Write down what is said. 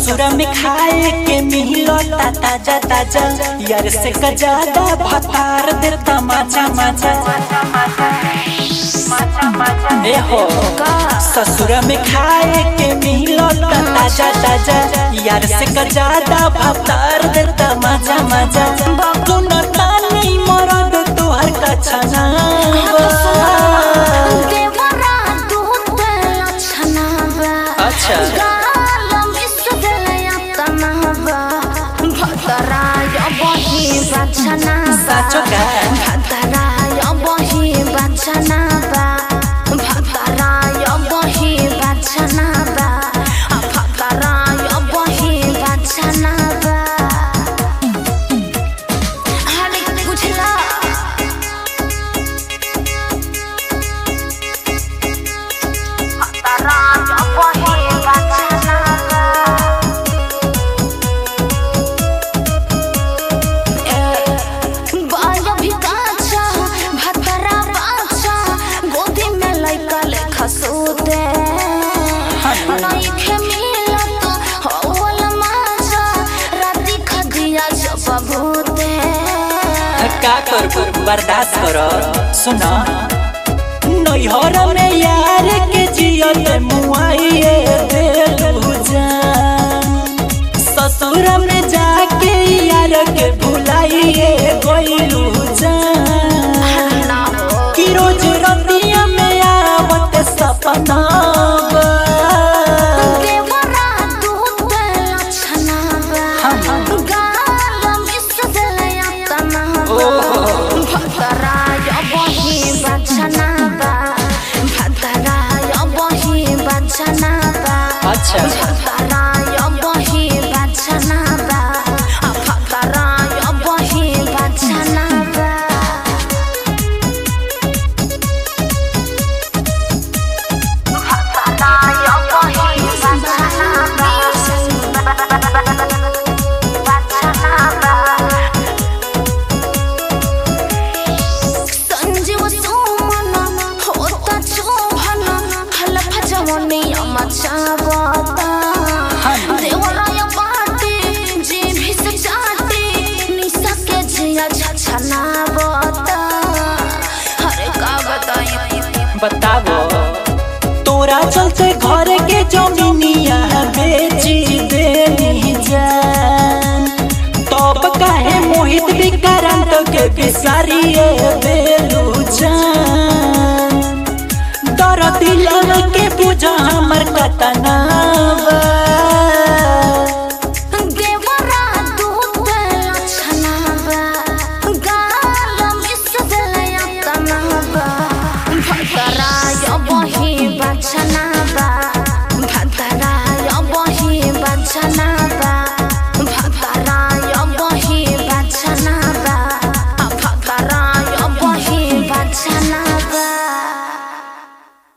ससुरा में खाए के मिलता ताजा ताजा यार से कजादा भतार देता माचा माचा ए हो ससुरा में खाए के मिलता ताजा ताजा यार से कजादा भतार देता माचा माचा तू न तानी मरद तोहर कछना देवरा दूध लक्षणा बा अच्छा। गालम इसदलया तनहबा भतराय बही बचना बा साचो का? भतराय बही बचना बा भतराय बही बचना बा आ भतराय बही बचना बा हाले बुझला भतराय बही बचना बा बाया भी काचा भतरा बाचा गोदी में लइका लेखा सोते नई खे मिलत होवल माजा राती खदिया जब भूते का करबू बर्दाश्त करो सुना नैहर में यार के जियल मुआइए देलू जान ससुर में जाके यार के भुलाइए गइलू जान कि रोज रतिया में आवत सपना बा। देवरा दूध लक्षणा बा गालम इसदलया तनहबा भतराय बही बचना बा भतराय बही बचना बा अच्छा भतराय बही बचना बा आ भतराय बही बचना बा भतराय बही बचना बा बचना बा संजीव सोमन होता चोभन हलफ जवनिया मचावता देवराय बाटे जे भी से चाटे निशा के जिया छछनावता हरे का बताई बताबो तोरा चलते घर के जमीनिया बेची देनी जान तब काहे मोहित विक्रांत के बिसारिए बेलू जान दर दिल के बुझा हमर कतना बा